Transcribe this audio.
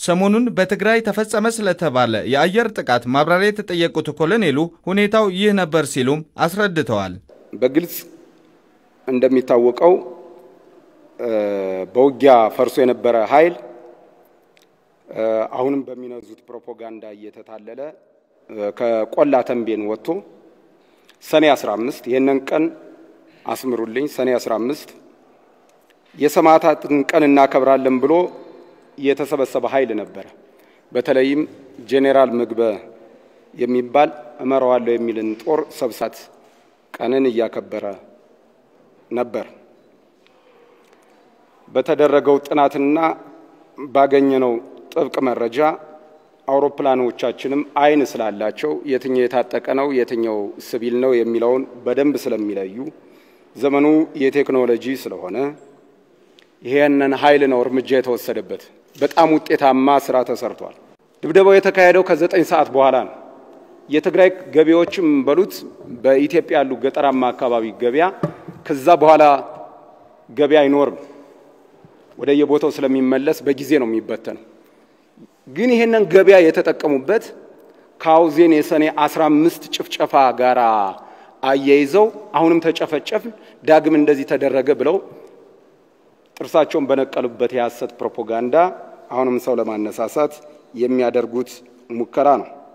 ሰሞኑን በትግራይ ተፈጸመ ስለተባለ የአየር ጥቃት ማብራሪያ የተጠየቁት ኮሎኔሉ ሁኔታው ይህ ነበር ሲሉም አስረድተዋል። በግልጽ እንደሚታወቀው በውጊያ ፈርሶ የነበረ ኃይል አሁንም በሚነዙት ፕሮፓጋንዳ እየተታለለ ከቆላ ተንቤን ወጥቶ ሰኔ 15 ይህንን ቀን አስምሩልኝ፣ ሰኔ 15 የሰማዕታትን ቀን እናከብራለን ብሎ የተሰበሰበ ኃይል ነበረ። በተለይም ጄኔራል ምግበ የሚባል እመራዋለሁ የሚልን ጦር ሰብሳት ቀንን እያከበረ ነበር። በተደረገው ጥናትና ባገኘነው ጥብቅ መረጃ አውሮፕላኖቻችንም አይን ስላላቸው የትኛው የታጠቀ ነው፣ የትኛው ሲቪል ነው የሚለውን በደንብ ስለሚለዩ ዘመኑ የቴክኖሎጂ ስለሆነ ይሄንን ኃይል ነው እርምጃ የተወሰደበት። በጣም ውጤታማ ስራ ተሰርቷል። ድብደባው የተካሄደው ከዘጠኝ ሰዓት በኋላ ነው። የትግራይ ገበያዎችም በሉት በኢትዮጵያ ያሉ ገጠራማ አካባቢ ገበያ ከዛ በኋላ ገበያ አይኖርም። ወደ የቦታው ስለሚመለስ በጊዜ ነው የሚበተነው። ግን ይሄንን ገበያ የተጠቀሙበት ከአውዜን የሰኔ 15 ጭፍጨፋ ጋር አያይዘው አሁንም ተጨፈጨፍን፣ ዳግም እንደዚህ ተደረገ ብለው ጥርሳቸውን በነቀሉበት የሐሰት ፕሮፓጋንዳ አሁንም ሰው ለማነሳሳት የሚያደርጉት ሙከራ ነው።